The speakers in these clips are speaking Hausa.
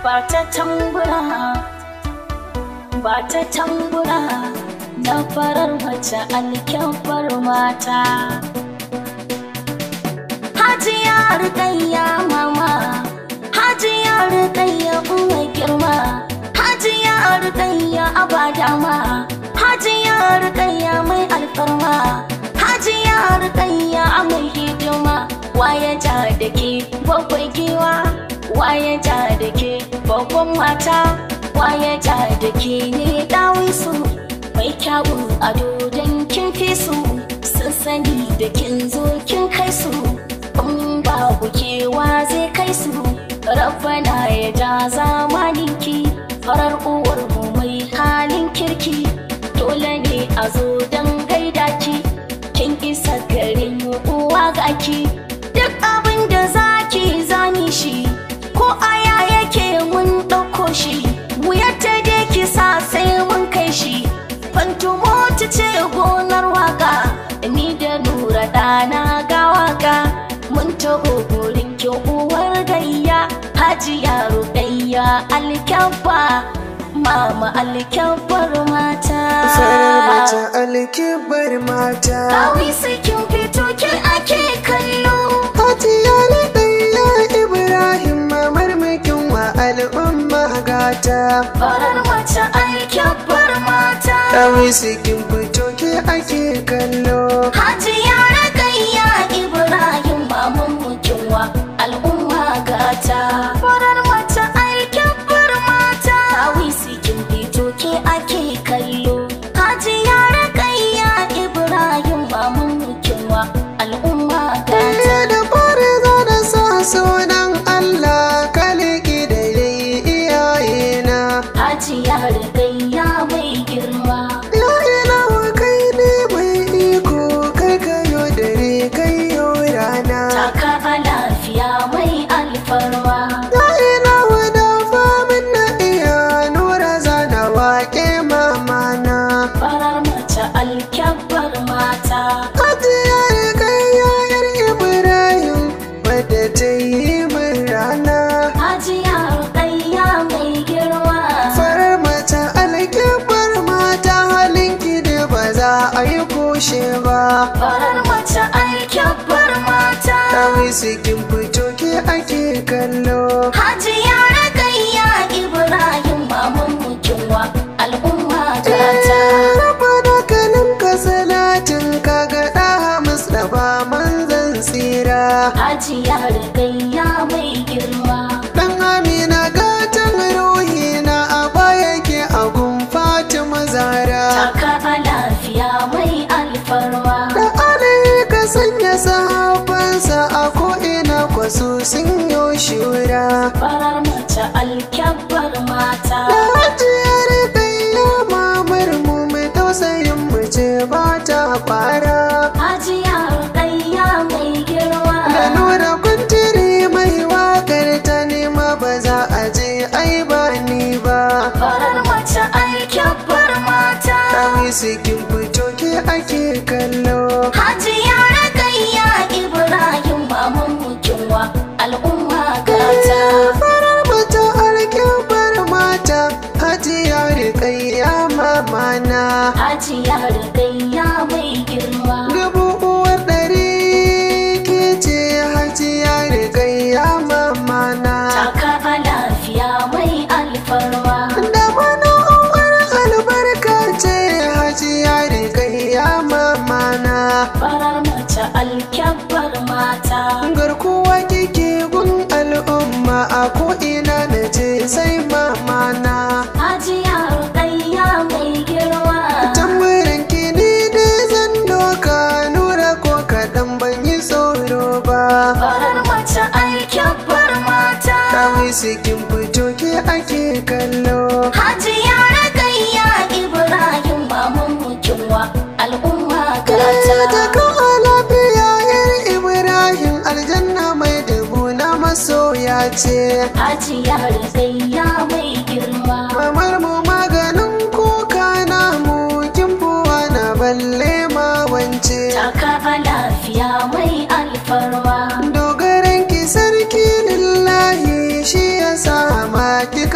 ba ta tambura ba ta tambura na farar mace alkyabbar mata hajiya rikayya mama hajiya rikayya uwa girma hajiya rikayya abadama hajiya rikayya mai alfarma hajiya rikayya mai hidima waye ja da ke babban giwa waye ja da ke babban mata waye ja da ke ne dawisu mai kyawun ado don kin fi su sun sani da kin zo kin kai su in babu kewa zai kai su rabbana ya ja zamaninki farar uwar mu mai halin kirki dole ne a zo don gaida ki kin isa garin uwa ga ki duk abin da zaki zani shi ko aya yake mun ɗauko shi wuyar ta dai ki sa sai mun kai shi fantumo ta ce gonar waka ni da nura ɗana ga waka mun taho gurin ki uwar gayya hajiya ruɗayya alkyabba mama alkyabbar mata farar mace alkibar mata Kawai sai kin fito ki ake kallo Hajiya na ɗaya Ibrahim mamar makin wa al'umma gata farar mace alkyabbar mata Kawai sikin fito ke ake kallo Hajiya Ragayya Ibrahim maman mukinwa al'umma gata farar mace alkyabbar mata Kawai sai kin fito ke ake kallo Hajiya Ragayya Ibrahim maman mukinwa al'umma gata Eh da fara za da sa sunan Allah kaliki da yayi iyayena Hajiya Ragayya mai girma La ilaha kai ne mai iko kai kayo dare kayo rana Taka a lafiya mai alfarma La ilaha da famin na iya nura zana waƙe mamana farar mace alkyabbar mata Hajiyar kai yayar Ibrahim wadda ta yi min rana Hajiya Rukayya mai girma Farar mata alkibar mata halinki da ba za a yi kushe ba farar mace alkyabbar mata Kawai sikin fito ke ake kallo Hajiya Rukayya Ibrahim maman mukinwa al'umma gata Raba da kanin ka salatin ka ga ɗa Mustapha manzan tsira Hajiya Rukayya mai girma Dan Amina gatan ruhi na a baya ke agun Fatima Zara Taka a lafiya mai alfarma Da Ali ka sanya sahabansa a ko'ina kwaso sun yi shura farar mace alkyabbar mata Da hajiyar kayya mamar mu mai tausayin mu ce ba ta kwara Hajiya Rukayya mai girma Da nuna kuntiri mai wakar ta nema ba za a je ai ba ni ba farar mace alkyabbar mata Kawai sikin fito ke ake kallo Hajiya Rukayya Ibrahim maman mukinwa al'umma gata Farar mata alkyabbar mata Hajiya rikayya mamana Hajiya Rukayya mai girma Dubu uwar ɗari ke ce hajiya rikayya mamana Taka a lafiya mai alfarma Da mana uwar albarka ce hajiya rikayya mamana farar mace alkyabbar mata Garkuwa kike gun al'umma a ko'ina na ce sai mamana Hajiya Rukayya mai girma Tambarin ki ni dai zan doka nura ko kaɗan ban yi tsoro ba farar mace alkyabbar mata Kawai sikin fito ke ake kallo Hajiya Rukayya Ibrahim maman mukinwa al'umma gata Ta kawo lafiya yar Ibrahim aljanna mai dubu na masoya ce Hajiya Rukayya mai girma Mamar mu maganin kuka na mu kin buwa na balle ma wance Taka a lafiya mai alfarma Dogaran ki sarki lillahi shi ya sa ma ki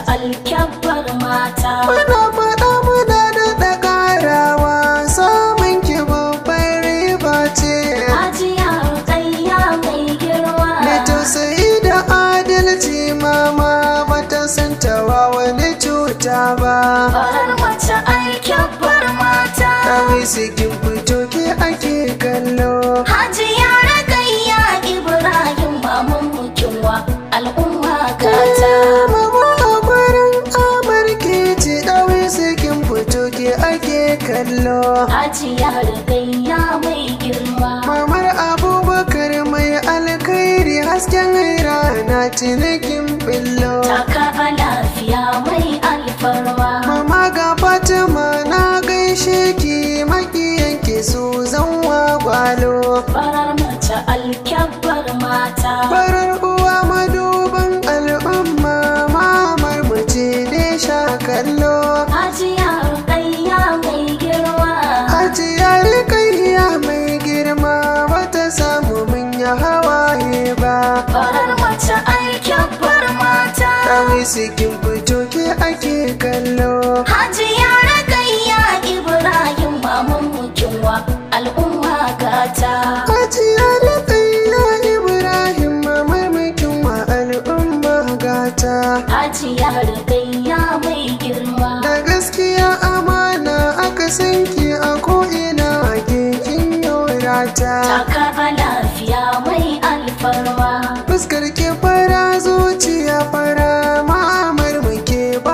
alkyabbar mata Muna faɗa muna da ƙarawa samun ki babbar riba ce. hajiya rukayya mai girma Da tausayi da adalci mama bata san tawa wani cuta ba. farar mace alkyabbar mata Kawai sikin fito ke ake kallo. hajiya rukayya ibrahim maman mukinwa al'umma gata Mama a gurin amarki ce kawai sikin fito ke ake kallo. hajiya rukayya mai girma Mamar Abubakar mai alkhairi hasken rana cinikin billo. taka a lafiya mai alfarma Mama ga Fatima na gaishe ki makiyanki su zanwa gwalo. farar mace alkyabbar mata Farar uwa maduban al'umma mamar mace ne sha kallo. hajiya rukayya mai girma Hajiya rikayya mai girma bata samu mun ya hawaye ba. farar mace alkyabbar mata Kawai sikin fito ke ake kallo. hajiya rukayya ibrahim maman mukinwa al'umma gata Hajiya rikayya Ibrahim mamaimakin wa al'umma gata. hajiya rukayya mai girma Da gaskiya amana aka sanki a ko'ina a kekin yorata. taka a lafiya mai alfarma Fuskar ke fara zuciya fara ma'amar muke ba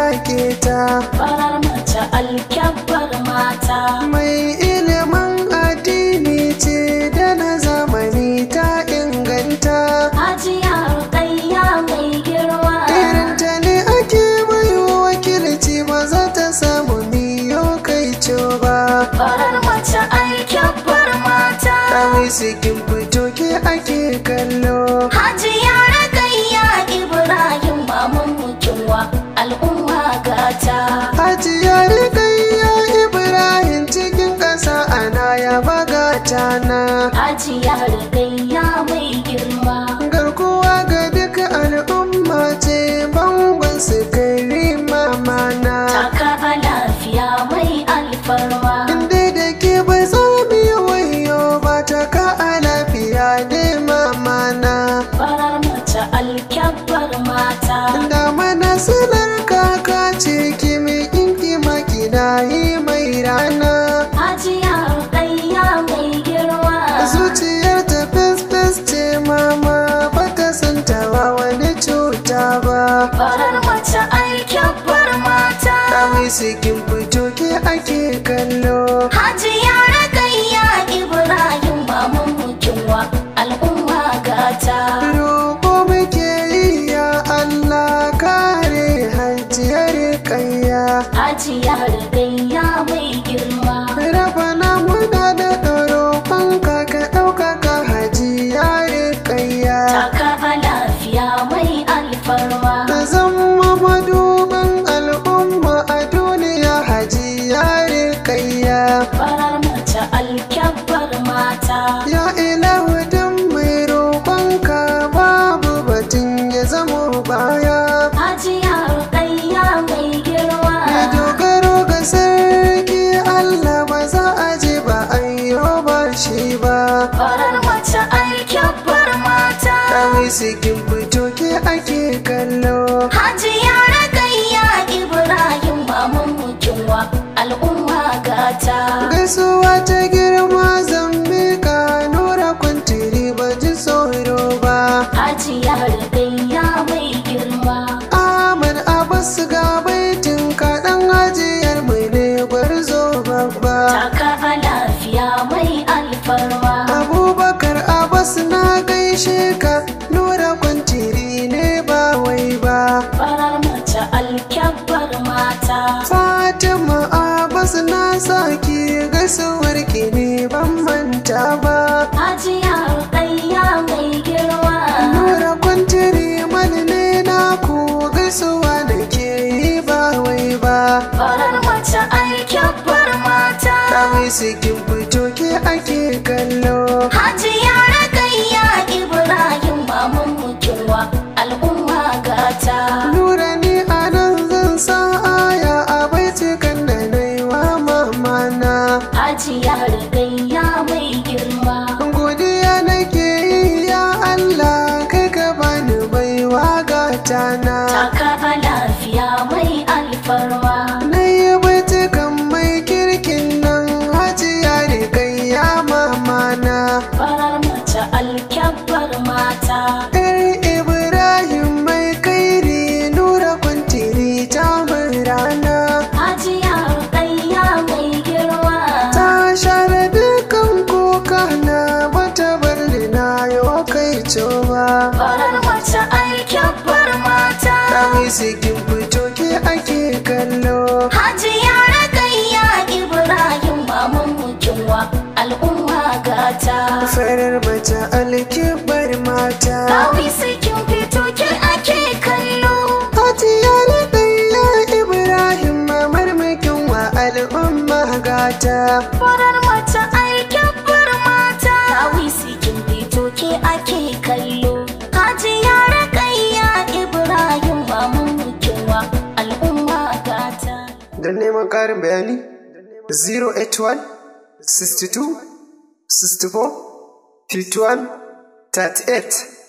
keta. farar mace alkyabbar mata Mai ilimin addini ce da na zamani ta inganta. hajiya rukayya mai girma Irinta ne ake bayo wakilci ba za ta samu miyo kai ba. farar mace alkyabbar mata Kawai sikin fito ke ake kallo. hajiya rukayya ibrahim maman mukinwa al'umma gata Hajiya rikayya Ibrahim cikin ƙasa ana ya bagata na. hajiya rukayya mai girma Garkuwa ga duka al'umma ce bangon su kai mamana. taka a lafiya mai alfarma Inda da ke ba za mu yi wayo ba ta ka a lafiya ne mamana. farar mace alkyabbar mata Da mana sanar kaka ce ki mai kinki makina yi mai rana. hajiya rukayya mai girma Zuciyar ta fes fes ce mama ba ta san tawa wani cuta ba. farar mace alkyabbar mata Kawai sikin fito ke ake kallo. hajiya rukayya ibrahim maman mukinwa al'umma gata Roƙo muke yi ya Allah kare hajiyar kayya. hajiya rukayya mai girma Rabana muna da roƙon ka ka ɗaukaka hajiyar kayya. taka a lafiya mai alfarma Ta zama maduban al'umma a duniya hajiyar kayya. farar mace alkyabbar mata Ya ilahu dan mai roƙonka babu batun ya zamo baya. hajiya rukayya mai girma Ya dogaro ga sarki Allah ba za a je ba ayyo ba shi ba. farar mace alkyabbar mata Kawai sikin fito ke ake kallo. hajiya rukayya ibrahim maman mukinwa al'umma gata Gaisuwa ta girma zambika nura kwantiri ba ji tsoro ba. hajiya rukayya mai girma Ahmad Abbas ga baitin kaɗan ajiyar mai ne gwarzo babba. taka a lafiya mai alfarma Abubakar Abbas na gaishe ka nura kwantiri ne ba wai ba. farar mace alkyabbar mata Fatima Abbas na saki gaisuwar ki ne ban manta ba. hajiya rukayya mai girma Nura kwantiri mani ne na ku gaisuwa da ke yi ba wai ba. farar mace alkyabbar mata Kawai sikin fito ke ake kallo. hajiya rukayya ibrahim maman mukinwa al'umma gata Nura ni a Yar Ibrahim mai kairi nura kuntiri ta rana Hajiya Rukayya mai girma ta share dukan kuka na bata bar na yau kai cewa Farar mace aikin bar mata Kawai sikin fito ke ake kallo Hajiya Rukayya Ibrahim maman mukinwa al'umma gata farar mace alkibar mata Kawai sikin fito ke ake kallo Hajiya na ɗaya Ibrahim mamar makin wa al'umma gata Farar mace aikin bar mata Kawai sikin fito ke ake kallo Hajiya Rukayya Ibrahim maman mukinwa al'umma gata Don neman ƙarin bayani 081 62 64 51 38